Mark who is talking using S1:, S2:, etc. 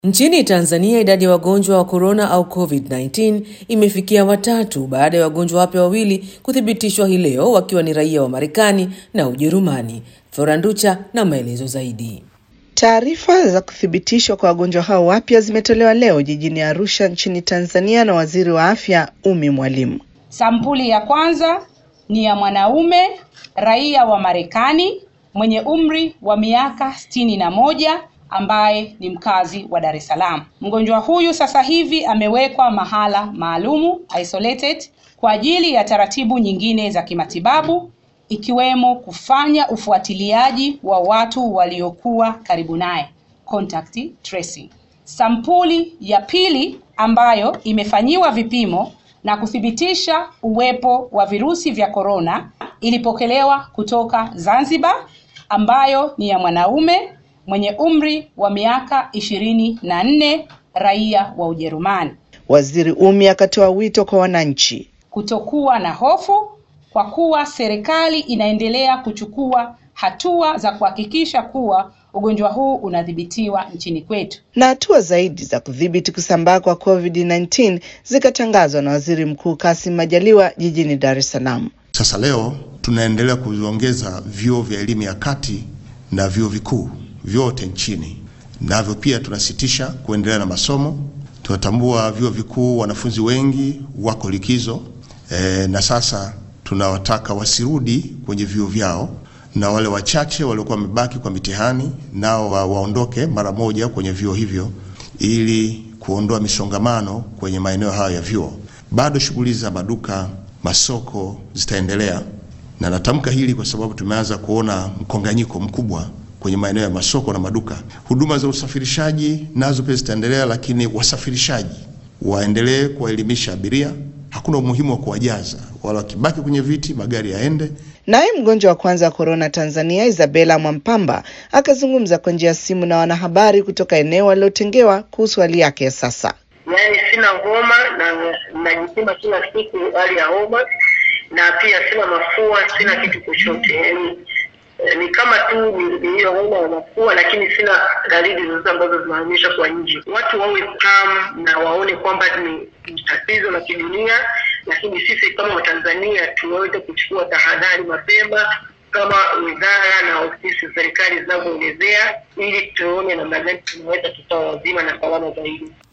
S1: Nchini Tanzania idadi ya wagonjwa wa korona au COVID-19 imefikia watatu baada ya wagonjwa wapya wawili kuthibitishwa hii leo wakiwa ni raia wa Marekani na Ujerumani. Foranducha na maelezo zaidi.
S2: Taarifa za kuthibitishwa kwa wagonjwa hao wapya zimetolewa leo jijini Arusha nchini Tanzania na Waziri wa Afya Umi Mwalimu.
S3: Sampuli ya kwanza ni ya mwanaume raia wa Marekani mwenye umri wa miaka sitini na moja ambaye ni mkazi wa Dar es Salaam. Mgonjwa huyu sasa hivi amewekwa mahala maalumu isolated kwa ajili ya taratibu nyingine za kimatibabu ikiwemo kufanya ufuatiliaji wa watu waliokuwa karibu naye contact tracing. Sampuli ya pili ambayo imefanyiwa vipimo na kuthibitisha uwepo wa virusi vya korona ilipokelewa kutoka Zanzibar ambayo ni ya mwanaume mwenye umri wa miaka ishirini na nne raia wa Ujerumani.
S2: Waziri Umi akatoa wito kwa wananchi
S3: kutokuwa na hofu kwa kuwa serikali inaendelea kuchukua hatua za kuhakikisha kuwa ugonjwa huu unadhibitiwa nchini kwetu.
S2: na hatua zaidi za kudhibiti kusambaa kwa COVID-19 zikatangazwa na Waziri Mkuu Kassim Majaliwa jijini Dar es Salaam.
S4: Sasa leo tunaendelea kuviongeza vyuo vya elimu ya kati na vyuo vikuu vyote nchini, navyo pia tunasitisha kuendelea na masomo. Tunatambua vyuo vikuu wanafunzi wengi wako likizo e, na sasa tunawataka wasirudi kwenye vyuo vyao, na wale wachache waliokuwa wamebaki kwa mitihani nao wa, waondoke mara moja kwenye vyuo hivyo ili kuondoa misongamano kwenye maeneo hayo ya vyuo. Bado shughuli za maduka, masoko zitaendelea, na natamka hili kwa sababu tumeanza kuona mkonganyiko mkubwa kwenye maeneo ya masoko na maduka. Huduma za usafirishaji nazo pia zitaendelea, lakini wasafirishaji waendelee kuwaelimisha abiria. Hakuna umuhimu wa kuwajaza, wala wakibaki kwenye viti magari yaende.
S2: Naye mgonjwa wa kwanza wa korona Tanzania, Isabella Mwampamba, akazungumza kwa njia ya simu na wanahabari kutoka eneo alilotengewa kuhusu hali yake ya sasa.
S5: Yaani sina homa na najipima kila siku hali ya homa, na pia sina mafua, sina kitu chochote. Yaani eh, ni kama tu ni- ni hiyo homa ya mafua, lakini sina dalili zozote ambazo zinaonyesha kwa nje. Watu wawe calm na waone kwamba ni ni tatizo la kidunia, lakini sisi kama Watanzania tuweze kuchukua tahadhari mapema kama wizara na ofisi za serikali zinavyoelezea, ili tuone namna gani tunaweza tukawa wazima na salama zaidi.